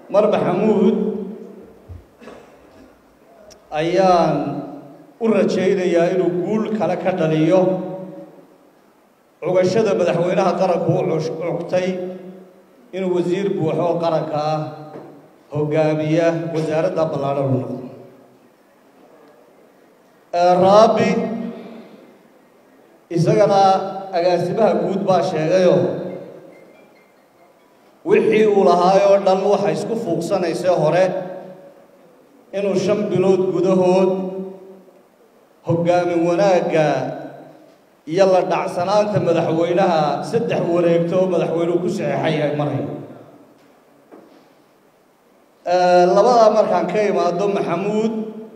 mar maxamuud ayaan u rajaynayaa inuu guul kale ka dhaliyo cugashada madaxweynaha qaranku u cugtay inuu wasiir buuxo oo qaranka ah hogaamiya wasaaradda ballaadhan u noqdo raabi isagana agaasimaha guud baa sheegayoo wixii uu lahaayoo dhan waxa isku fuuqsanaysay hore inuu shan bilood gudahood hoggaamin wanaagga iyo la dhacsanaanta madaxweynaha saddex wareegto oo madaxweynuhu ku saxeexay ay marayo labadaa markaan ka imaado maxamuud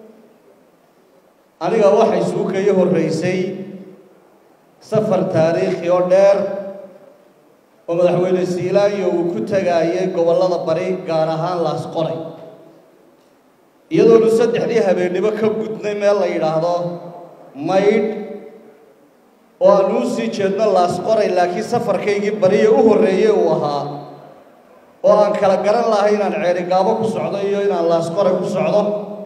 aniga waxay suukayo horraysay safar taariikhi oo dheer oo madaxweyne siilaanyo uu ku tagaayay gobollada bari gaar ahaan laasqoray iyadoonu saddexdii habeennimo ka gudnay meel la yidhaahdo maydh oo aan uu sii jeedno laasqoray laakiin safarkaygii bariya u horreeyey uu ahaa oo aan kala garan lahay inaan ceerigaabo ku socdo iyo inaan laasqoray ku socdo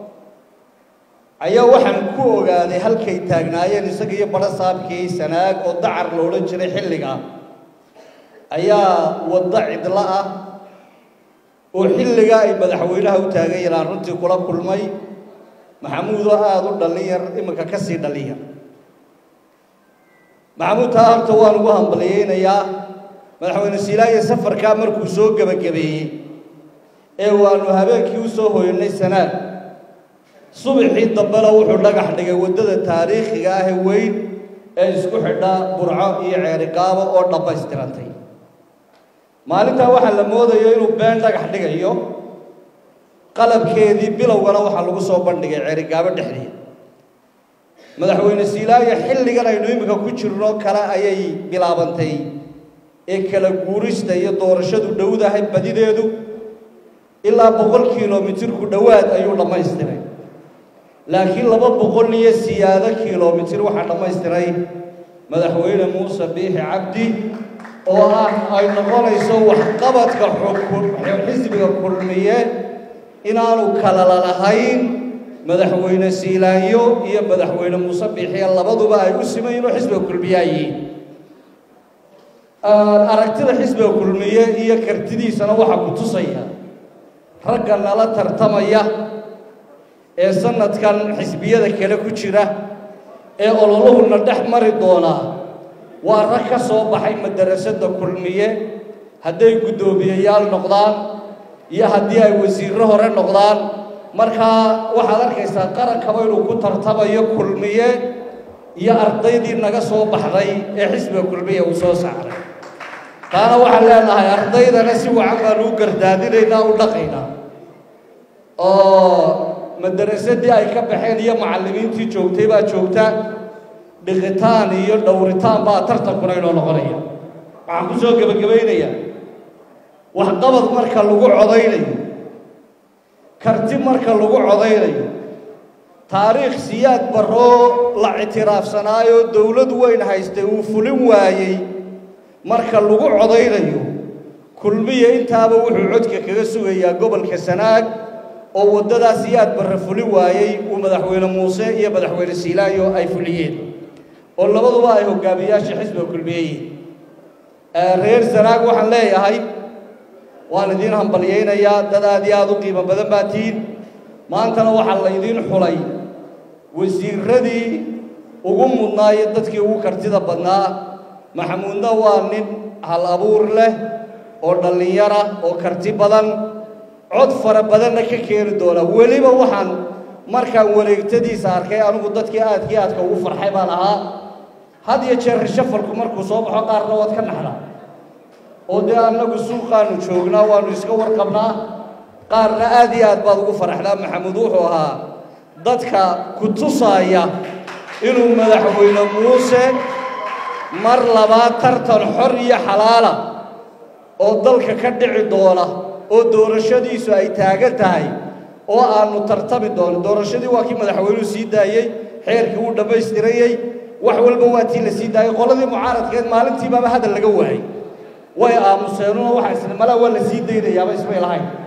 ayaa waxaan ku ogaaday halkay taagnaayeen isaga iyo badho saabkii sanaag oo dacar la odhan jiray xilliga ayaa waddo cidlo ah oo xilligaa ay madaxweynaha u taagan yahaan runtii kula kulmay maxamuud oo aada u dhallinyar iminka ka sii dhallinyar maxamuud taa horta waan ugu hambaliyeynayaa madaxweyne siilaayo safarkaa markuu soo gebagabeeyey ee waanu habeenkii u soo hoyanay sanaad subaxii dambena wuxuu dhagax dhigay waddada taariikhiga ah ee weyn ee isku xidha burco iyo ceerigaabo oo dhammaystirantay maalintaa waxaa la moodayo inuu been dhagax dhigayo qalabkeedii bilowgana waxaa lagu soo bandhigay ceerigaabo dhexdeeda madaxweyne siilaayo xilligan aynu iminka ku jirno kale ayay bilaabantay ee kala guurista iyo doorashadu dhowdahay badideedu ilaa boqol kilomitirku dhowaad ayuu dhammaystiray laakiin laba boqol iyo siyaado kilomitir waxaa dhammaystiray madaxweyne muuse biixi cabdi oo ah ay noqonayso waxqabadka xisbiga kulmiye inaanu kalala lahayn madaxweyne siilaanyo iyo madaxweyne muuse biixiya labaduba ay u simayin oo xisbiga kulmiyaa yihiin aragtida xisbiga kulmiye iyo kartidiisana waxaa ku tusaya ragga nala tartamaya ee sanadkan xisbiyada kale ku jira ee ololuhuna dhex mari doonaa waa rag ka soo baxay madarasada kulmiye hadday guddoomiyeyaal noqdaan iyo haddii ay wasiirro hore noqdaan markaa waxaad arkaysaa qarankaba inuu ku tartamayo kulmiye iyo ardaydii naga soo baxday ee xisbiga kulmiye uu soo saaray taana waxaan leenahay ardaydana si wacan baanu u gardaadinaynaa u dhaqaynaa oo madarasadii ay ka baxeen iyo macallimiintii joogtay baa joogta dhiqitaan iyo dhowritaan baa tartankuna inoo noqonaya waxaan ku soo gebagabaynayaa waxqabad marka lagu codaynayo karti marka lagu codaynayo taariikh siyaad baroo la ictiraafsanaayo dowlad weyn haystay uu fulin waayey marka lagu codaynayo kulmiya intaaba wuxuu codka kaga sugayaa gobolka sanaag oo waddadaas siyaad barre fulin waayey uu madaxweyne muuse iyo madaxweyne siilaayo ay fuliyeen oo labaduba ay hogaamiyaasha xisbiga kulmiyeyiin reer sanaag waxaan leeyahay waan idiin hambalyaynayaa dad aad iyo aada u qiimo badan baa tihiin maantana waxaa laydiin xulay wasiiradii ugu mudnaayo dadkii ugu kartida badnaa maxamuudna waa nin hal abuur leh oo dhallinyara oo karti badan cod fara badanna ka keeni doona weliba waxaan markaan wareegtadiisa arkay anigu dadkii aadkii aadka ugu farxay baan ahaa had iyo jeer rishafalku markuu soo baxo qaarna waad ka naxdaa oo dee annagu suuqaanu joognaa waannu iska warqabnaa qaarna aad iyo aad baad ugu faraxdaa maxamuud wuxuu ahaa dadka ku tusaaya inuu madaxweyne muuse mar labaad tartan xor iyo xalaala oo dalka ka dhici doona oo doorashadiisu ay taagan tahay oo aanu tartami doono doorashadii waa kii madaxweynuhu sii daayey xeerkii wuu dhammaystirayey wax walba waa tii la sii daayey qoladii mucaaradkeed maalintiibaaba hadal laga waayey way aamuseenuna waxaa isla malaa waa la sii daynayaaba ismay lahayn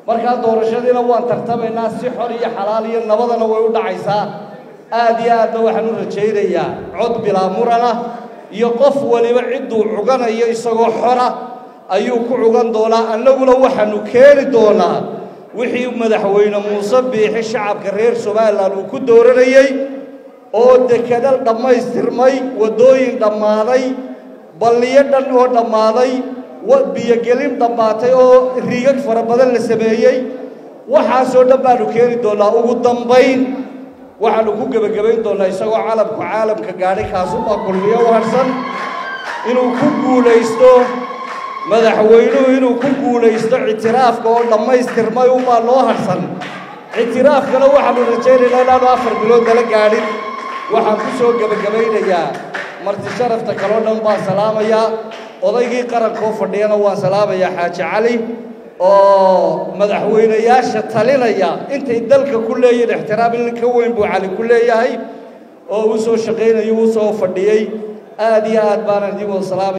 markaa doorashadiina waan tartamaynaa si xor iyo xalaal iyo nabadana way u dhacaysaa aad iyo aadna waxaan u rajaynayaa cod bilaa murana iyo qof waliba cidduu cuganayo isagoo xora ayuu ku cugan doonaa annaguna waxaanu keeni doonaa wixii madaxweyne muuse biixi shacabka reer somalilan uu ku dooranayey oo dekedal dhammaystirmay waddooyin dhammaaday balliyo dhan oo dhammaaday biyogelin dhammaatay oo riigag fara badan la sameeyey waxaasoo dhan baanu keeni doonnaa ugu dambayn waxaanu ku gebagabayn doonnaa isagoo calamku caalamka gaadhay kaasubaa kulmiyo u harsan inuu ku guulaysto madaxweynuhu inuu ku guulaysto ictiraafka oo dhammaystirmay unbaa loo harsan ictiraafkana waxaanu rajaynaynaa inaanu afar bilood nala gaadhin waxaan ku soo gebagabaynayaa marti sharafta kaloo dhan baan salaamayaa odaygii qarankoo fadhiyana waan salaamayaa xaaji cali oo madaxweynayaasha talinaya intay dalka ku leeyihin ixtiraam in ka weyn buu cali ku leeyahay oo uu soo shaqaynayo uu soo fadhiyey aad iyo aad baanaan idin wada salaamaya